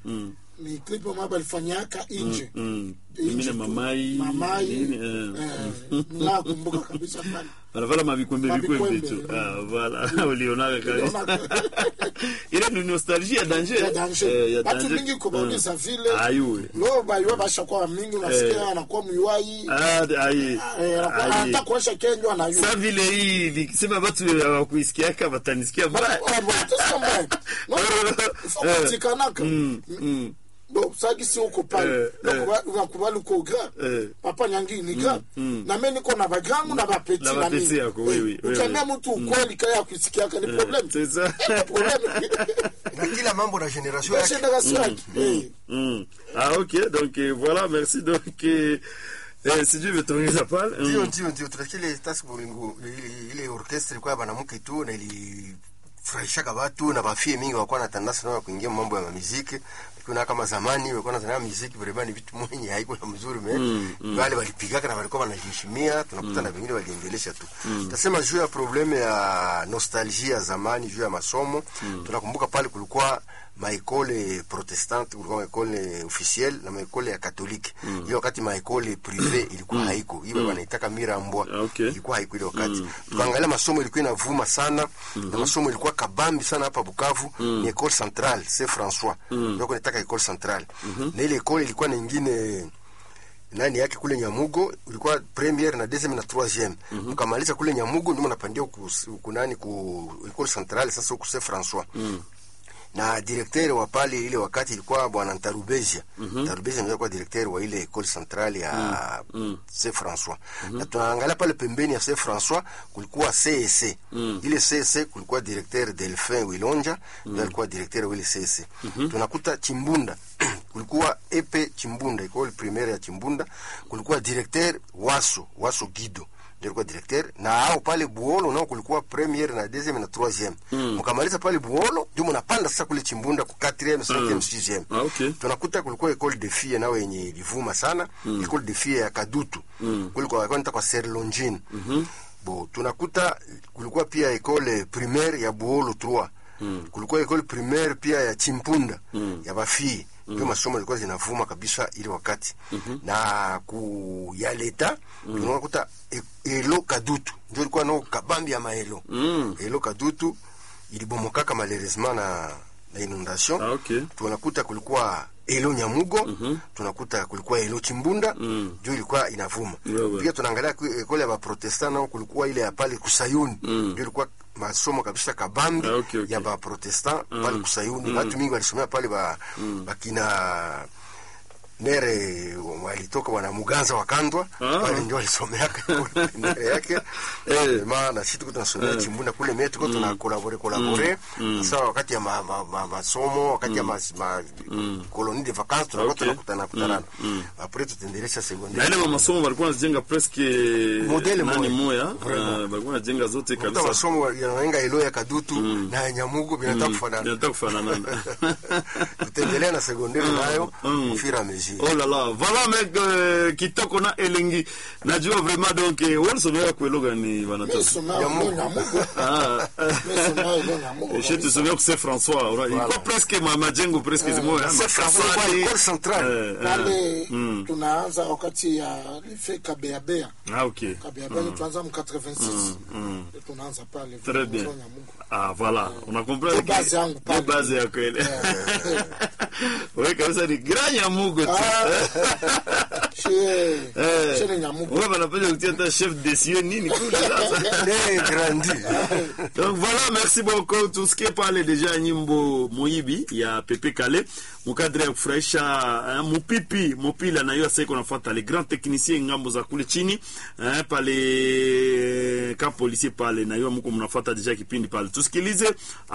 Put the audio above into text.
mm. ni clip ambayo balifanyaka nje Mm. Nje Mimi na tu. mamai mamai nini, eh. eh, nakumbuka kabisa pale wanavala mavikwembe vikwembe Mavikwembe, tu mm. Ah, voilà ulionaka kabisa Uliona- ile ni nostalgie ya danger ya danger. Eh, ya batu danger. mingi kubauliza Mm. vile ayue lo baiwa bashakuwa mingi unasikia anakuwa mwiwai Ah, aye. eh, anakuwa- Aye. anataka kuonyesha kenjwa anayua sa vile hii nikisema batu hawakuisikiaka watanisikia mbaya Eh. utikanaka Mm, mm. bo sagisi uko pale Eh, eh. unakubali uko gra Eh. papa nyangi ni gra mm. na mimi niko na bagrangu na bapeti Na na bapeti mimi. yako, oui, oui, Eh, oui, ukiambia oui. mtu ukweli kaya kusikiaka ni problem C'est ça. problem na kila mambo na generation yake generation yake Eh. Mm. Ah ok donc euh, voilà merci donc euh, eh, sijui imetuongeza pale ndio Mm. ndio ndio tunasikia ile task bolingo ile- ile orchestra ilikuwa ya banamuke tu na ilifurahishaka watu na bafie mingi wakuwa na tandasi nao ya kuingia mambo ya mamiziki kuna kama zamani walikuwa nazania muziki vraiment ni vitu mwenye haiko na mzuri me wale walipigaka na walikuwa wanajiheshimia tunakuta na wengine waliendelesha tu tasema juu ya probleme ya nostalgie ya zamani juu ya masomo tunakumbuka pale kulikuwa maekole protestante kulikuwa maekole officiel na maekole ya katolike hiyo wakati maekole prive ilikuwa haiko hiyo wanaitaka mirambwa Ah, okay. ilikuwa haiko ile wakati tukaangalia masomo ilikuwa inavuma sana na masomo ilikuwa kabambi sana hapa Bukavu ni Ecole Centrale Saint François ndio kunataka Ecole Centrale na ile ecole ilikuwa na ingine nani yake kule Nyamugo ilikuwa premiere na deuxième na troisième tukamaliza kule Nyamugo ndio mnapandia ku ku nani ku Ecole Centrale sasa huko Saint François na directeur wa pale ile wakati ilikuwa bwana Ntarubezia mm Ntarubezia ndio alikuwa directeur wa ile école centrale ya Saint François na tunaangalia pale pembeni ya Saint François kulikuwa CEC ile CEC kulikuwa directeur Delphin Wilonja ndio alikuwa directeur wa ile CEC tunakuta Chimbunda kulikuwa Epe Chimbunda école primaire ya Chimbunda kulikuwa directeur Waso Waso Gido ndio alikuwa directeur na hao pale Buolo nao kulikuwa premiere na deuxième na troisième mkamaliza pale Buolo ndio mnapanda sasa kule Chimbunda ku 4e 5e 6e Ah, okay. tunakuta kulikuwa école de filles nao yenye ilivuma sana école de filles ya Kadutu kulikuwa walikuwa wanaita kwa Serlongine bo tunakuta kulikuwa pia école primaire ya Buolo 3 kulikuwa école primaire pia ya Chimpunda ya bafii ndio masomo yalikuwa zinavuma kabisa ile wakati na ku ya leta tunakuta e- elo kadutu ndio ilikuwa nao kabambi ya maelo elo kadutu ilibomokaka malheureusement na na inondation Ah, okay. tunakuta kulikuwa elo nyamugo tunakuta kulikuwa elo chimbunda ndio ilikuwa inavuma Wewe. pia tunaangalia ku- ekole ya baprotestant nao kulikuwa ile ya pale kusayuni ndio ilikuwa masomo kabisa kabambi Ah, okay, okay. ya baprotestant pale kusayuni watu mingi walisomea pale ba, bakina nere walitoka wana muganza wakandwa Ah. pale ndio walisomeaka nere yake Eh. maana sisi tuko tunasomea chimbunda kule mie tuko tuna kolabore kolabore sasa wakati ya ma- ma- ma- masomo wakati ya ma, ma, colonie de vacances tunakuwa Okay. tunakutana kutana apres tutaendelesha na secondaire ile masomo walikuwa wanajenga presque Modele nani moya. moya Vraiment. Ah, walikuwa wanajenga zote kuta kabisa masomo yanaenga ilo ya kadutu na ya nyamugo vinataka kufanana inataka kufananana tutaendelea na secondaire nayo Mm. kufira mesure Oh là là, voilà mec euh, kitoko na elengi. Najua vraiment donc eh, wale somea kwelo gani wanatoka. Mesomea Nyamugo. ilo Nyamugo. Ah. Mesomea ilo Nyamugo. Je te souviens que c'est François. Ora, iko presque ma majengo presque zimoya. C'est François kwa école centrale. pale tunaanza wakati ya life kabeabea Ah OK. kabeabea ni tuanza mu 86 tunaanza pale Très bien. Ilo Nyamugo. Ah voilà, on a compris. Ndio base yangu pale. Ndio base ya kweli. Wewe kabisa ni grand nyamugo tu. Shie- Eh. shie ni Nyamugo Wewe wanapenda kutia hata chef de cieux nini kule sasa. Ne grandi Donc voilà, merci beaucoup. Tusikie pale deja nyimbo Moibi ya Pepe Kale mukadre ya kufurahisha eh, mupipi mupila na hiyo sasa nafuata le grand technicien ngambo za kule chini eh, pale ka policier pale na hiyo mko mnafuata deja kipindi pale. Tusikilize